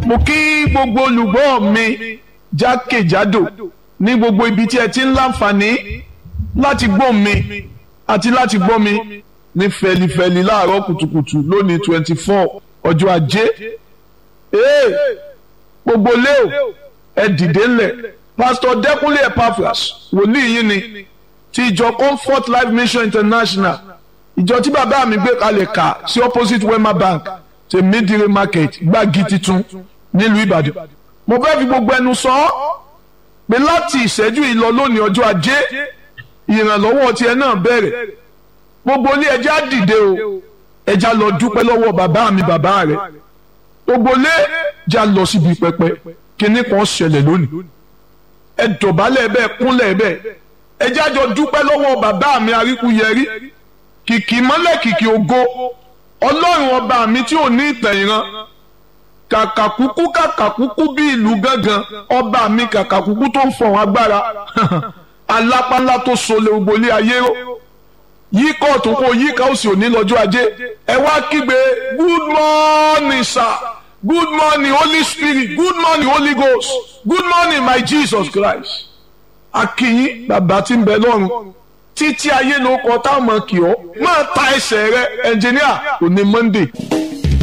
mo kí gbogbo olùgbọ́ mi jákèjádò ní gbogbo ibi tí ẹ ti ń láǹfààní láti gbọ́ mi àti láti gbọ́ mi ní fẹlifẹli láàárọ̀ kùtùkùtù lónìí twenty four ọjọ́ ajé ee gbogbo leo ẹ dìde ńlẹ̀ pásítọ̀ dẹ́kunlé epaphras wòlíì yín ni ti ìjọ comfort life mission international ìjọ tí bàbá mi gbé kalẹ̀ kà sí opposite wema bank ti midire market gbági titun nílùú ìbàdàn mo fẹ́ fi gbogbo ẹnu sọ ọ́ pé láti ìṣẹ́jú yìí lọ lónìí ọjọ́ ajé ìrànlọ́wọ́ tiẹ̀ náà bẹ̀rẹ̀ gbogbo ilé ẹja dìde o ẹja lọ dúpẹ́ lọ́wọ́ bàbá mi bàbá rẹ̀ gbogbo ilé já lọ síbi pẹpẹ kíní kan ṣẹlẹ̀ lónìí ẹ dọ̀bálẹ̀ bẹ́ẹ̀ kúnlẹ̀ bẹ́ẹ̀ ẹja jọ dúpẹ́ lọ́wọ́ bàbá mi aríkúyẹrí kìkì mọ́lẹ̀ kìkì ògo ọlọ́run ọba mi tí ò ní ìtẹ̀yìnrán kàkàkúkú kàkàkúkú bí ìlú gángan ọba mi kàkàkúkú tó ń fọ̀hún agbára alápánlá tó sọlẹ̀ ògbólé ayé ró yí kóòtù kó yí káòsì òní lọ́jọ́ ajé ẹ wá kígbe good morning sir good morning holy spirit good morning holy ghost good morning my jesus christ akínyín bàbá tí ń bẹ lọ́run títí ayé ló kọ táwọn kì ọ́ máa ta ẹsẹ̀ rẹ ẹnjìníà òní monday.